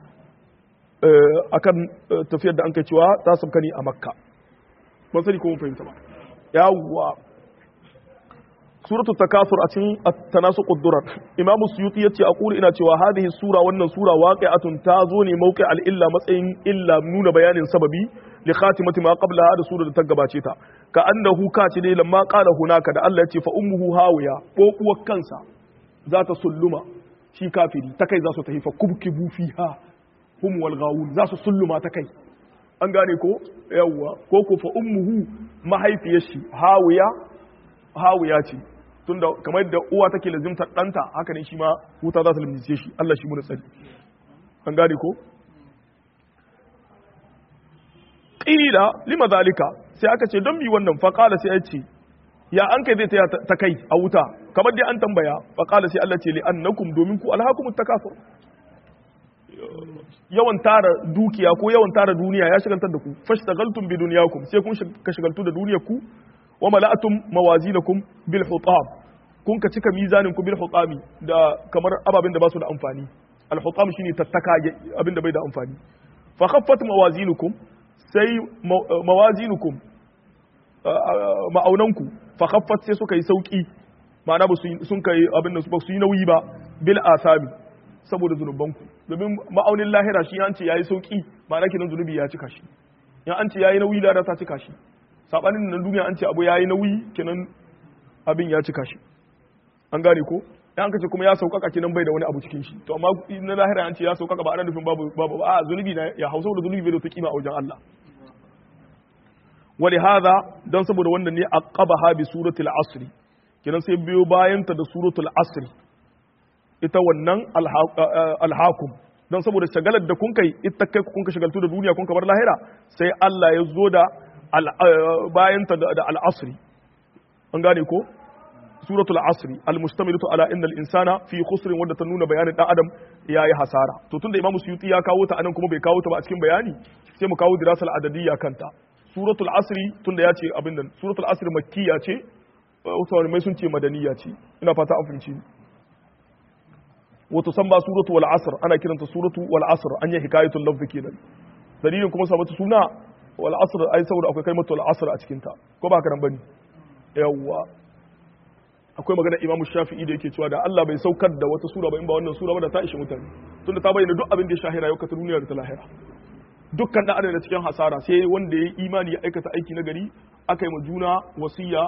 akan tafiyar da an kai cewa ta sabka ne a makka ban sani ko mun fahimta ba yawwa suratu takasur a cikin tanasu quddurat imam suyuti yace a kuri ina cewa hadhihi sura wannan sura waqi'atun ta zo ne mauqi al illa matsayin illa nuna bayanin sababi li khatimati ma qablaha da sura da ta gabace ta ka annahu ka ce dai lamma qala hunaka da Allah yace fa ummuhu hawiya ko uwar kansa za ta sulluma shi kafiri ta kai za su tafi fa kubkibu fiha hum wal ghawun za su sulluma ta kai an gane ko yawwa ko ko fa ummuhu mahaifiyar shi hawiya hawiya ce tunda kamar yadda uwa take lazimtar ɗanta haka ne shi ma wuta za ta limnice shi Allah shi mu da tsari an gane ko qila lima zalika sai aka ce don bi wannan fa qala sai ya ce ya an kai zai ta kai a wuta kamar dai an tambaya fa qala sai Allah ce li annakum domin ku alhakumut takasur yawan tara dukiya ko yawan tara duniya ya shigantar da ku fashtagaltum bi dunyakum sai kun ka shigaltu da duniyar ku wa mala'atum mawazinakum bil hutab kun ka cika mizanin ku bil hutami da kamar ababen da ba su da amfani al hutam shine tattaka abin da bai da amfani fa khaffat mawazinukum sai mawazinukum ma'aunanku fa khaffat sai suka yi sauki ma'ana ba sun kai abin da ba su yi nauyi ba bil asami saboda zunubanku domin ma'aunin lahira shi an ce yayi sauki ma'ana kinan zunubi ya cika shi ya an ce yayi nauyi da ta cika shi sabanin nan duniya an ce abu yayi nauyi kenan abin ya cika shi an gane ko an kace kuma ya saukaka kenan bai da wani abu cikin shi to amma na lahira an ce ya saukaka ba ana nufin babu babu a zunubi na ya hausa da zunubi bai da kima a wajen Allah wali hadha dan saboda wannan ne aqabaha bi suratul asr kenan sai biyo bayan ta da suratul asr ita wannan alhakum dan saboda shagalar da kun kai ita kai kun ka shagaltu da duniya kun ka bar lahira sai Allah ya zo da bayan ta da al-asr an gane ko suratul asri almustamilatu ala innal insana fi khusrin wanda ta nuna bayanin dan adam yayi hasara to tunda imamu suyuti ya kawo ta anan kuma bai kawo ta ba a cikin bayani sai mu kawo dirasal adadiyya kanta suratul asri tunda ya ce abin nan suratul asri makkiya ce wasu mai sun ce madaniya ce ina fata an fahimci wato san ba suratu wal asr ana kiranta suratu wal asr an yi hikayatul lafz kenan dalilin kuma sabata suna wal asr ai saboda akwai kalmatul asr a cikin ta ko ba haka nan bane yawwa akwai magana imamu shafi'i da yake cewa da Allah bai saukar da wata sura ba in ba wannan sura ba da ta ishe mutane tunda ta bayyana duk abin da ya shahira yau ka ta duniya da ta lahira dukkan da adana cikin hasara sai wanda ya yi imani ya aikata aiki na gari aka yi ma juna wasiya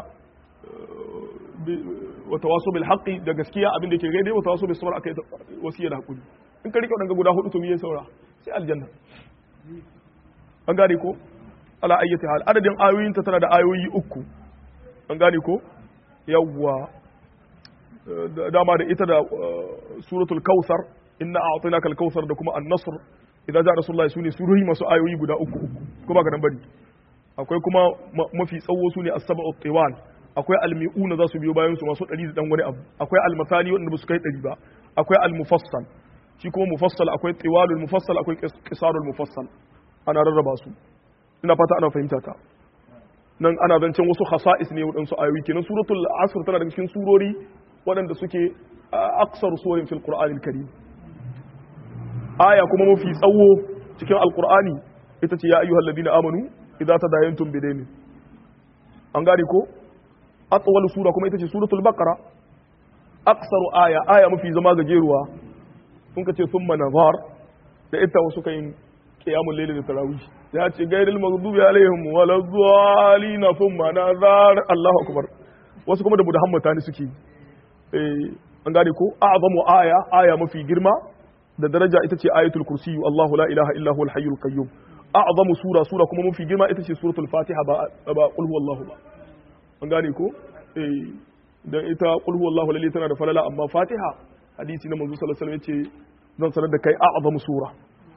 wa tawaso bil haqqi da gaskiya abin da yake gaidai wa tawaso bil sabr aka yi wasiya da hakuri in ka rike wadanga guda hudu to me ya saura sai aljanna an gane ko ala ayyati hal adadin ayoyin ta tana da ayoyi uku an gane ko yawwa dama da ita da suratul kausar inna a'tainaka al-kausar da kuma an-nasr idan ja rasulullahi sune surori masu ayoyi guda uku uku ko ba ka nan bari akwai kuma mafi tsawo sune as-sab'u tiwal akwai al-mi'una za su biyo bayan su masu 100 da dan wani abu akwai al-masani wanda ba su kai 100 ba akwai al-mufassal shi kuma mufassal akwai tiwalul mufassal akwai qisarul mufassal ana rarraba su ina fata ana fahimta ta nan ana zancen wasu khasa'is ne waɗansu ayoyi kenan suratul asr tana daga cikin surori waɗanda suke aksar suwarin fil qur'anil karim aya kuma mafi tsawo cikin alqur'ani ita ce ya ayyuhal ladina amanu idza tadayantum bidayn an gane ko atwal sura kuma ita ce suratul baqara aksaru aya aya mafi zama gajeruwa sun ka ce thumma nazar da ita wasu kayin qiyamul layl da tarawih ya ce gairil maghdubi alaihim wala dhalin thumma nazar Allahu akbar wasu kuma da muhammad ne suke eh an gane ko a'zamu aya aya mafi girma da daraja ita ce ayatul kursi Allahu la ilaha illa huwal hayyul qayyum a'zamu sura sura kuma mafi girma ita ce suratul fatiha ba ba qul huwallahu ba an gane ko eh dan ita qul huwallahu lalle tana da falala amma fatiha hadisi na manzo sallallahu alaihi wasallam yace zan sanar da kai a'zamu sura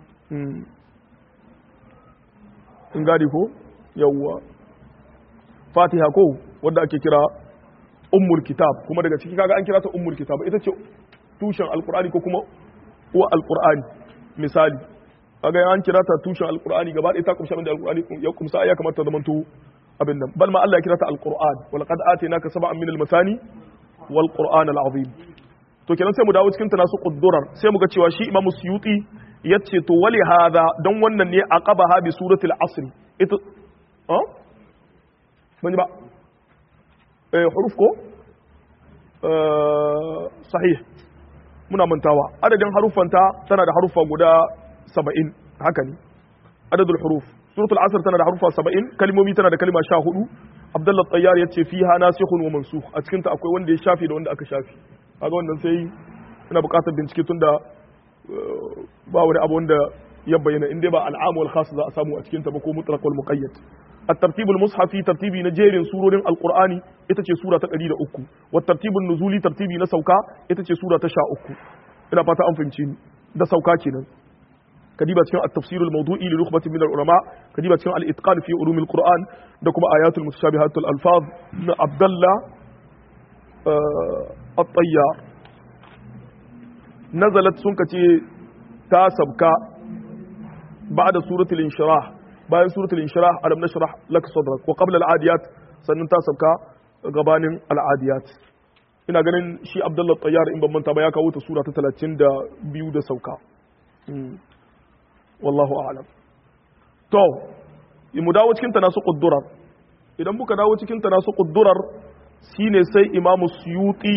in gane ko yawwa fatiha ko wanda ake kira ummul kitab kuma daga ciki kaga an kira ta ummul kitab ita ce tushen alqur'ani ko kuma uwa alqur'ani misali kaga an kira ta tushen alqur'ani gaba ɗaya ta kumsha da alqur'ani ya kumsa ya kamata zaman to abin nan bal ma Allah ya kira ta alqur'an wa laqad atainaka sab'an min almasani wal qur'an alazim to kenan sai mu dawo cikin tanasu quddurar sai mu ga cewa shi imamu suyuti yace to wali hada don wannan ne aqabaha bi suratul asr ita ah ban ba eh huruf ko sahih muna mantawa adadin haruffanta tana da haruffa guda 70 haka ne adadul huruf suratul asr tana da haruffa 70 kalmomi tana da kalma 14 abdullah tayyar yace fiha nasikhun wa mansukh a cikin ta akwai wanda ya shafi da wanda aka shafi kaga wannan sai ina buƙatar bincike tunda ba wani abu wanda ya bayyana in dai ba al'amu wal khas za a samu a cikin ta ba ko mutlaq wal muqayyad الترتيب المصحفي ترتيبي نجير سورة القرآن إتتي سورة تقرير أكو والترتيب النزولي ترتيبي نسوكا إتتي سورة تشاء أكو إلا فاتا أنفنشين ده سوكا كنا كديبة التفسير الموضوعي لنخبة من العلماء كديبة الإتقان في علوم القرآن دكما آيات المتشابهات الألفاظ عبد الله آه الطيار نزلت سنكتي تاسبكا بعد سورة الانشراح bayan suratul inshirah alam nashrah lak sadrak wa qabla al-adiyat sannan ta sauka gabanin al-adiyat ina ganin shi Abdullah Tayyar in ban manta ba ya kawo ta sura ta 32 da sauka wallahu a'lam to mu dawo cikin tanasu quddurar idan muka dawo cikin tanasu quddurar shine sai imamu suyuti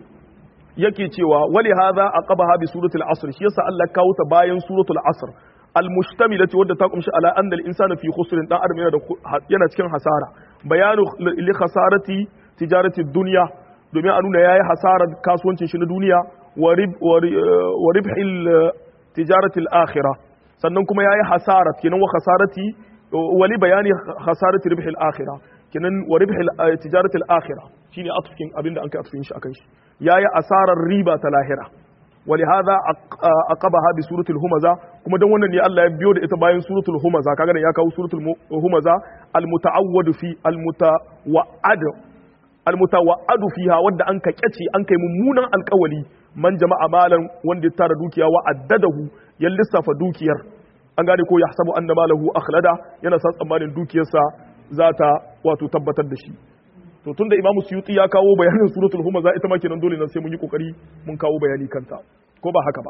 yake cewa wali hadha aqabaha bi suratul asr shi yasa Allah kawo ta bayan suratul asr almustamilati wadda ta kumshi ala annal insana fi khusrin dan adam yana da yana cikin hasara bayanu li khasarati tijarati dunya domin a nuna yayi hasarar kasuwancin shi na duniya wa ribhil tijarati al-akhirah sannan kuma yayi hasara kenan wa khasarati wali bayani khasarati ribhil akhirah kenan wa ribhil tijarati al-akhirah shine atfin abinda an kai atfin shi akan shi yayi asarar riba ta lahira ولهذا عقبها بسوره الهمزه kuma dan wannan ne Allah ya biyo da ita bayan suratul humaza kaga ya kawo suratul humaza almutaawwad fi almutawaad almutawaad fiha wanda an ka kyace an kai mummunan alkawali man jama'a malan wanda ya tara dukiya wa addadahu ya lissafa dukiyar an gane ko yahsabu anna malahu akhlada yana sa tsammanin dukiyarsa za ta wato tabbatar da shi to tunda imamu suyuti ya kawo bayanin suratul humaza ita ma kenan dole nan sai mun yi kokari mun kawo bayani kanta ko ba haka ba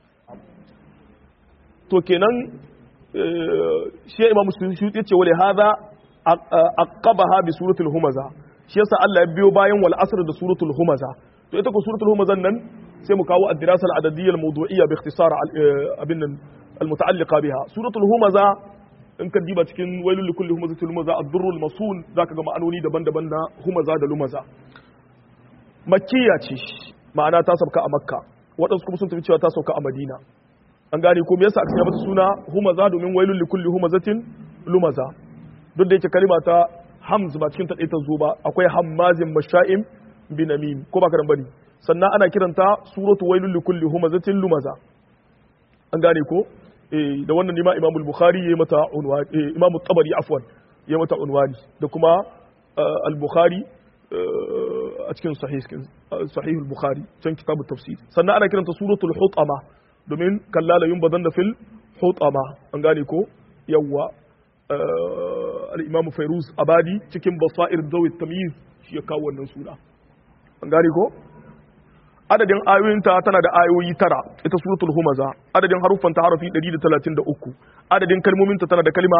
to kenan shi imamu suyuti ce wale hadha aqabaha bi suratul humaza shi yasa Allah ya biyo bayan wal asr da suratul humaza to ita ko suratul humazan nan sai mu kawo ad-dirasa al-adadiyya al-mawdu'iyya bi ikhtisar abin nan al-muta'alliqa biha suratul humaza in ka diba cikin wailul likulli humazatil lumaza ad-durrul masul zaka ga ma'anoni daban-daban na humaza da lumaza makkiya ce ma'ana ta sauka a makka waɗansu kuma sun tafi cewa ta sauka a madina an gane ko me yasa aka mata suna humaza domin wailul likulli humazatin lumaza duk da yake kalima ta hamz ba cikin ta ta zo ba akwai hammazin masha'im binamim ko ba karan bane sannan ana kiranta suratu wailul likulli humazatin lumaza an gane ko da wannan nima imamul bukhari ya mata unwani imamul tabari afwan ya mata unwani da kuma al-bukhari a cikin sahih al-bukhari can kitab tafsir sannan ana kiranta suratul hutama domin kallala yun badan da fil hutama an gane ko yawwa al-imam fairuz abadi cikin basair dawi tamyiz shi ya kawo wannan suna an gane ko adadin ayoyinta tana da ayoyi tara ita suratul humaza adadin haruffanta harafi 133 adadin kalmominta tana da kalma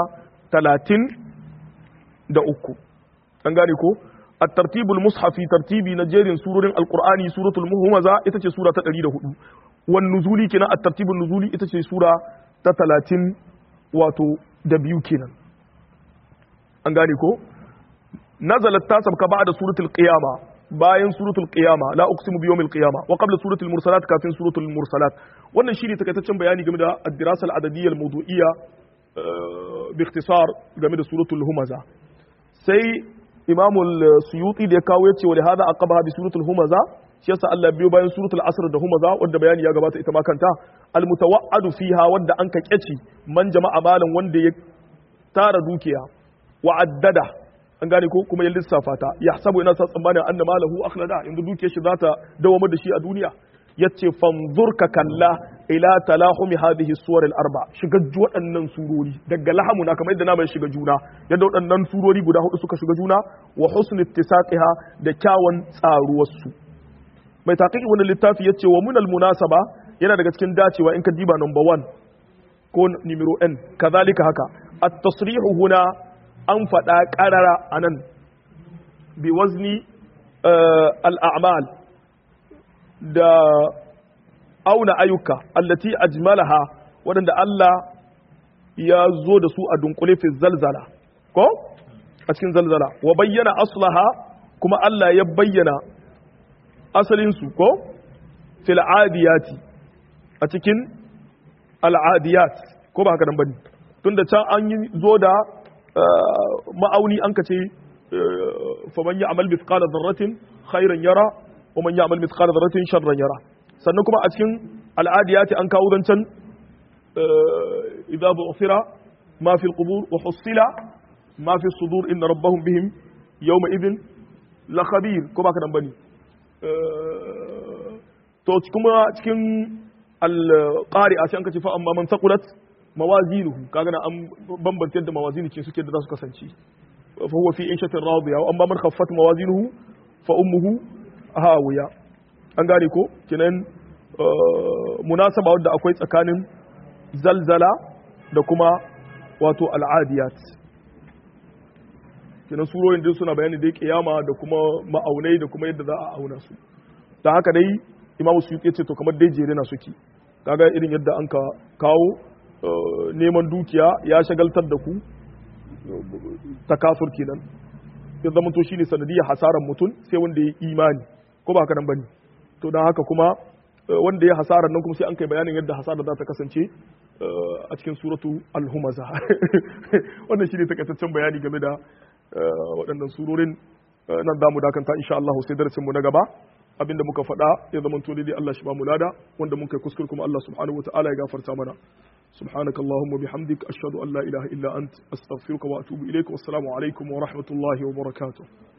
33 an gane ko at-tartibul mushafi tartibi na jerin surorin alqur'ani suratul humaza ita ce sura ta 104 wan nuzuli kenan at-tartibul nuzuli ita ce sura ta 30 wato da biyu kenan an gane ko nazalat ta sabka ba'da suratul qiyama bayan suratul qiyama la uqsimu bi yawmil qiyama wa qabla suratul mursalat kafin suratul mursalat wannan shine takaitaccen bayani game da ad-dirasa al-adadiyya al-mawdu'iyya bi ikhtisar game da suratul humaza sai imam al-suyuti da ya kawo yace wa hada aqabaha bi suratul humaza shi yasa Allah biyo bayan suratul asr da humaza wanda bayani ya gabata ita ma kanta al-mutawaadu fiha wanda an ka kyaci man jama'a malan wanda ya tara dukiya wa addada an gane ko kuma ya lissafa ta ya sabu yana sa tsammanin anna malahu akhlada yanzu dukiyar shi zata dawamar da shi a duniya yace fanzur ka kalla ila talahumi hadhihi suwar al-arba shiga waɗannan surori daga lahamu na kamar yadda na mai shiga juna yadda waɗannan surori guda hudu suka shiga juna wa husn ittisaqiha da kyawun tsaruwar su mai taqiqi wannan littafi yace wa munal munasaba yana daga cikin dacewa in ka diba number 1 ko numero n kazalika haka at-tasrihu huna an faɗa ƙarara a nan bi wazni al'amal da auna ayyuka allati ajmalaha waɗanda Allah ya zo da su a dunkule fi zalzala ko a cikin zalzala wa bayyana aslaha kuma Allah ya bayyana asalinsu ko fil adiyati a cikin al'adiyat ko ba haka nan bane tunda can an yi zo da ma'auni an ka ce faman ya amal mithqala dharratin khairan yara wa man ya amal mithqala dharratin sharran yara sannan kuma a cikin al'adiyati an kawo zancan idza bu'thira ma fi al-qubur wa husila ma fi as-sudur inna rabbahum bihim yawma idhin la khabir ko ba ka dan bane to kuma cikin al-qari'a sai an ka ce fa amma man taqulat mawazinuhu kaga na an bambanta yadda mawazinu ce suke da za su kasance fa huwa fi inshatin radiya wa amma man khaffat mawazinuhu fa ummuhu hawiya an gane ko kinan munasaba wadda akwai tsakanin zalzala da kuma wato al'adiyat kinan surorin din suna bayani da kiyama da kuma ma'aunai da kuma yadda za a auna su da haka dai imamu suyuti ce to kamar dai jere na suke kaga irin yadda an ka kawo neman dukiya ya shagaltar da ku takasur kenan ya zama to shine sanadiyar hasaran mutum sai wanda ya imani ko ba haka nan bane to dan haka kuma wanda ya hasaran nan kuma sai an kai bayanin yadda hasara za ta kasance a cikin suratu al-humaza wannan shine takaitaccen bayani game da waɗannan surorin nan za mu dakanta insha Allah sai darasin mu na gaba abinda muka faɗa ya zama to dai Allah shi ba mu lada wanda mun kai kuskure kuma Allah subhanahu wataala ya gafarta mana سبحانك اللهم وبحمدك أشهد أن لا إله إلا أنت أستغفرك وأتوب إليك والسلام عليكم ورحمة الله وبركاته